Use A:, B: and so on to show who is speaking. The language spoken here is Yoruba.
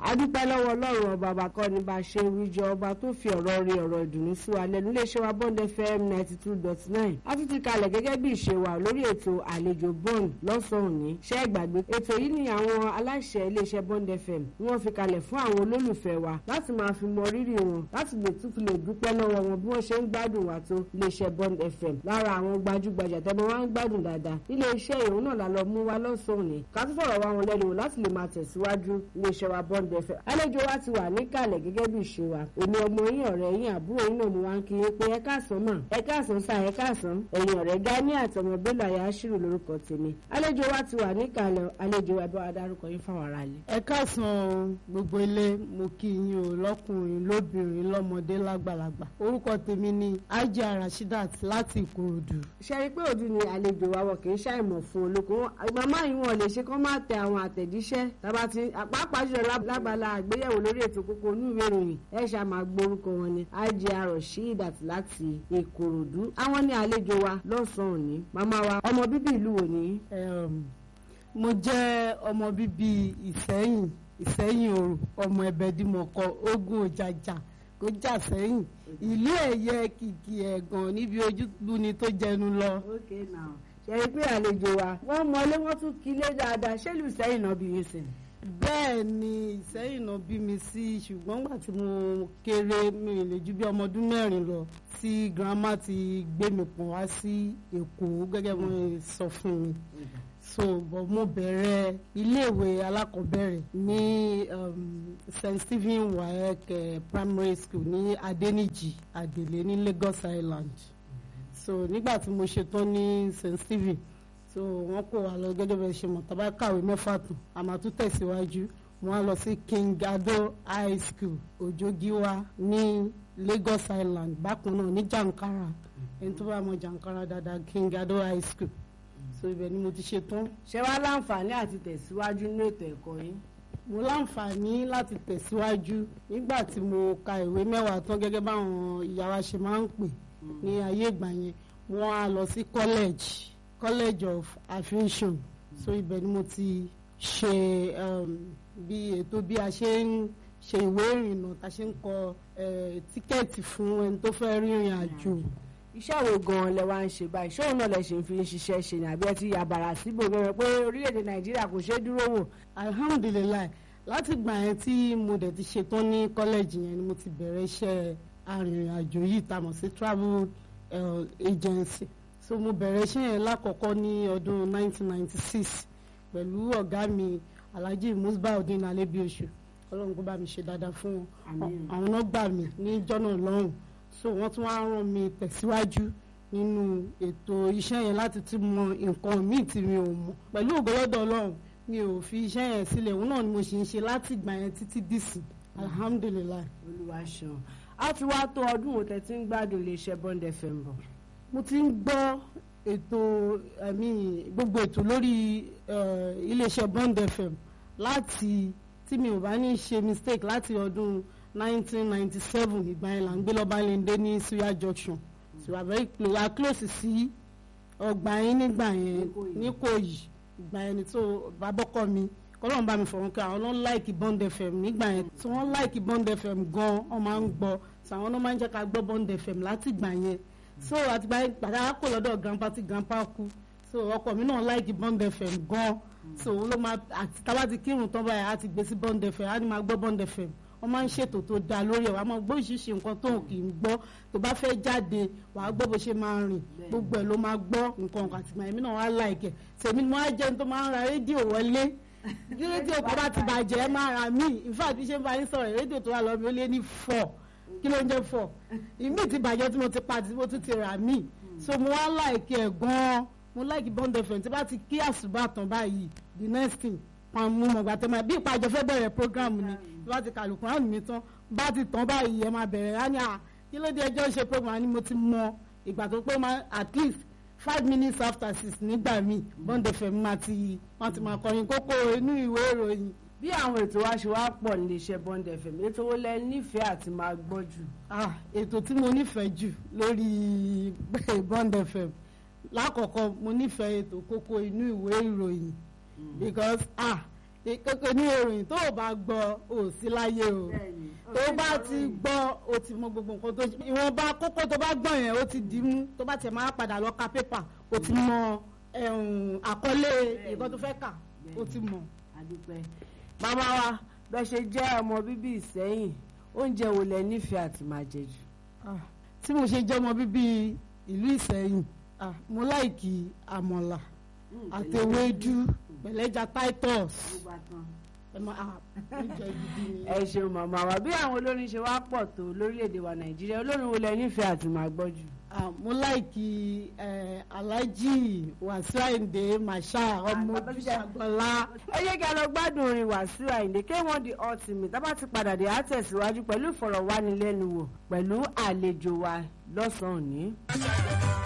A: adúpẹ́ lọ́wọ́ ọlọ́run ọba àbákọ́ ní bá a ṣe wíjọ ọba tó fi ọ̀rọ̀ rí ọ̀rọ̀ ìdùnnú sí wa lẹ́nu iléeṣẹ́ wa bond fm ninety two dot nine a tún ti kalẹ̀ gẹ́gẹ́ bí ìṣe wa lórí ètò àlejò bond lọ́sàn-án òní ṣẹ́ ìgbàgbé ètò yìí ni àwọn aláṣẹ iléeṣẹ́ bond fm ni wọ́n fi kalẹ̀ fún àwọn olólùfẹ́ wa láti máa fi mọ rírì wọn láti lè tún fi lè dúpẹ́ lọ́wọ́ wọn bí wọ́n ṣe ń gbádùn wa tó iléeṣẹ́ bond fm lára àwọn gbajúgbajà tẹ́mọ wá ń gbádùn dáadáa iléeṣẹ́ ìhun náà la lọ mú wa lọ́sàn-án òní ká tún fọ̀rọ̀ wá wọn lẹ́nu wò láti lè máa tẹ̀síwájú iléeṣẹ́ wa bond fm àlejò wa ti wà níkàlẹ̀ gẹ́gẹ́ bí ìṣe wa èmi ọmọ yín ọ̀rẹ́ yín àbúrò yín náà mo wá ń kí yín pé ẹ káàsán mà ẹ káàsán sá ẹ káàsán ẹ̀yin ọ̀rẹ́ gani àtọmọ bello ayáṣírò lórúkọ tèmi àlejò wa ti wà níkàlẹ̀ àlejò wa bá wa dárúkọ yín fáwọn ará ilé.
B: ẹ káàsán gbogbo ilé mo kí yín o lọkùnrin lóbìnrin lọmọdé lágbàlagbà orúkọ tèmi ni ajá rashidat láti ìkòròdú.
A: ṣe rí i pé òdu ni àlejò wa wọ kì í ṣàìmọ̀ fún olókun màmá yìí wọn lè ṣe kán má tẹ àwọn àtẹ̀jíṣẹ́ tàbá ti pàápàá jùlọ lábala àgbéyẹ̀wò lórí ètò kókó inú ìwé ìròyìn ẹ ṣáà máa gbórúkọ wọn ni ajá rashidat láti ìkòròdú àwọn ní àlejò wa lọ́sàn-án òní màmá wa ọmọ bíbí ìlú wo ni.
B: Em, mo jẹ́ ọmọ bíbí ìsẹ́yìn ìsẹ́yìn òrò ọmọ ẹ̀bẹ̀dìmọ̀kọ ogun òjàjà kó jà sẹ́yìn ìlú ẹ̀yẹ kìkì ẹ̀gàn níbi ojúbù ni tó jẹnu lọ.
A: okay now ṣe rí i pé àlejò wa wọ́n mọlé wọ́n tún kílé dáadáa ṣé lù sẹ́yìn náà bí yín sìn.
B: bẹ́ẹ̀ ni ìsẹ́yìn náà bí mi sí ṣùgbọ́n gbà tí mo kéré mi ò lè ju bí ọmọ ọdún mẹ́rin lọ tí grandma ti gbé mi pọ̀n wá sí èkó gẹ́gẹ́ bí wọ́n sọ fún mi so bọ̀ mo bẹ̀rẹ̀ iléèwé alákọ̀ọ́bẹ̀rẹ̀ ní um, st stephen waec eh, primary school ní adeniji adele ní lagos island so nígbà tí mo ṣetán ní st stephen so wọ́n kó wa lọ gẹ́gẹ́ bẹ́ẹ̀ ṣe mọ̀ tá bá kàwé mẹ́fà tán a máa tún tẹ̀síwájú wọ́n á lọ sí king ado high school òjògíwá ní lagos island bákan náà ní jankara ẹni tó bá mọ jankara dáadáa king ado high school so ibẹ̀ ni mo ti ṣe tán
A: ṣé wàá láǹfààní àti tẹ̀síwájú nínú ètò ẹ̀kọ́ yín.
B: mo láǹfààní láti tẹ̀síwájú nígbà tí mo ka ìwé mẹ́wàá tán gẹ́gẹ́ báwọn ìyá wa ṣe máa ń pè ní ayé ìgbà yẹn wọ́n á lọ sí college college of aviation so ibẹ̀ ni mo ti ṣe um, bí ètò bí a ṣe ń ṣe ìwé ìrìnnà tá a ṣe ń kọ eh, tíkẹ́ẹ̀tì fún ẹni tó fẹ́ rìnrìn àjò
A: iṣẹ́ wo gan-an lẹ wá ń ṣe báyìí ṣé òun náà lẹ ṣe ń fi ń ṣiṣẹ́ ṣe ní àbí ẹ ti yàbàrà síbò bẹ̀rẹ̀ pé orílẹ̀-èdè nàìjíríà kò ṣeé dúró wò.
B: alhamdulilayi láti gbà yẹn tí mo dẹ̀ ti ṣetán ní kọ́lẹ́jì yẹn ni mo ti bẹ̀rẹ̀ iṣẹ́ arìnrìn-àjò yìí tá a mọ̀ sí travel uh, agency so mo bẹ̀rẹ̀ iṣẹ́ yẹn lákọ̀ọ́kọ́ ní ọdún 1996 pẹ̀lú ọ̀gá mi alhaji musbaudin alebiosu ọlọ́run kó bá mi ṣe dáadáa fún wọn àwọn náà gbà mí ní jọ́nà lọ́rùn so wọ́n tún wá rán mi tẹ̀síwájú nínú ètò iṣẹ́ yẹn láti tún mọ nǹkan míì tí mi ò mọ̀ pẹ̀lú ògbólọ́dọ̀ ọlọ́run mi ò fi iṣẹ́ yẹn sílẹ̀ òun náà ni mo sì ń ṣe láti ìgbà yẹn títí dìsìn alhamdulilayi.
A: olúwa ṣeun a ti wá tó ọdún wo tẹ ti ń gbádùn iléeṣẹ́ bond fm bọ̀.
B: mo ti ń gbọ́ ètò ẹ̀mí gbogbo ètò lórí eh, iléeṣẹ́ bond fm láti tí mi ò bá ní ṣe mistake láti ọdún 1997 ìgbà yẹn là ń gbé lọ́ba lẹ́ndé ní suya junction so we are very close we are close sí ọgbà yín nígbà yẹn níkòyí ìgbà yẹn ni tó babọ́kọ mi kọ́lọ́n bá mi fọ̀rọ̀ kí àwọn náà láìkì bond fm nígbà yẹn tí wọ́n láìkì bond fm gan wọ́n máa ń gbọ́ so àwọn náà máa ń jẹ́ ká gbọ́ bond fm láti ìgbà yẹn so àtìgbà yẹn gbàdá kò lọ́dọ̀ grandpa tí grandpa kú so ọkọ mi náà láìkì bond fm gan so òun ló máa àti tábà ti kírun tán báyìí á ti gbé sí bond fm á ní máa gbọ́ bond fm wọ́n máa ń ṣètò tó dáa lórí ẹ̀ wàá máa gbọ́ ìṣiṣẹ́ nǹkan tó kì í gbọ́ tó bá fẹ́ jáde wàá gbọ́ bó ṣe máa rìn gbogbo ẹ̀ ló máa gbọ́ nǹkan nǹkan àtìgbà èmi náà wá láìkẹ̀ tèmi ni wọ́n á jẹun tó máa ń ra rédíò wọlé bí rédíò kan bá ti bàjẹ́ ẹ máa ra míì in fact bí ṣe ń bá yín sọ̀rọ̀ rédíò tó wà lọ́ọ́ mi ó lé ní four kí ló ń jẹ́ four ìmí ti bàjẹ́ tí mo ti pa tí mo tún ti rà míì so mo wá láìkẹ̀ gan-an mo láìkì bond fm tí bá ti kí àṣùbà tán báyìí the next thing wọn mú mọ̀gbà tó máa bí ìpàjọ fẹ́ bẹ̀rẹ̀ program ni tí wọ́n ti kàlùkù hàn mí tán bá ti tán báyìí ẹ máa bẹ̀rẹ̀ á ní à kí ló dé ẹjọ́ ṣe program ni mo ti mọ ìgbà tó pé máa at least five minutes after six nígbà míì bond fm máa ti máa ti máa kọrin kókó inú ìwé ìròyìn.
A: bí àwọn ètò wa ṣe wá pọ̀ nílé iṣẹ́ bond fm ètò wo lẹ nífẹ̀ẹ́ àti máa gbọ́ jù.
B: ah ètò tí mo nífẹ̀ẹ́ jù lórí bond fm lákọ̀ọ́kọ́ mo nífẹ̀ẹ́ ètò kókó inú ìwé ìròyìn because ah ìkókò ní ìròyìn tó o bá gbọ́ ò sí láyé o tó bá ti gbọ́ o ti mọ gbogbo nǹkan tó ṣe ìwọ̀nba kókó tó bá gbọ́ yẹn o ti dì í mú tó bá tiẹ̀ máa padà lọ ka pépà o ti mọ ẹ̀hún, àkọlé nǹkan tó fẹ́ kà o ti mọ̀.
A: àdúpẹ́ màmá wa bẹ́ẹ̀ ṣe jẹ́ ọmọ bíbí ìsẹ́yìn oúnjẹ wo lẹ nífẹ̀ẹ́ àti máa jẹ jù.
B: Ah, tí mo ṣe jẹ́ ọmọ bíbí ìlú Ìsẹ́yìn ah, mo láìkì àmọ̀là àti ewédú pẹ̀lẹ́jà titus ẹ máa ah, oúnjẹ gidi ni.
A: ẹ ṣeun màmá wa bí àwọn olórin ṣe wá pọ̀ tó lórílẹ̀‐èdè wa nàìjíríà olórin wo lẹ nífẹ̀ẹ́ àti máa gbọ́ jù.
B: Ah, mo láìkì eh, Alhaji Wasiu Ayinde Masha ọmọ ojúṣàgbọ́lá.
A: ẹ jẹ́ kí a lọ gbádùn orin Wàsíù Àyìndé K1 the ultimate tá bá ti padà dé á tẹ̀síwájú pẹ̀lú ìfọ̀rọ̀wánilẹ́nuwò pẹ̀lú àlejò wa lọ́sàn-án òní.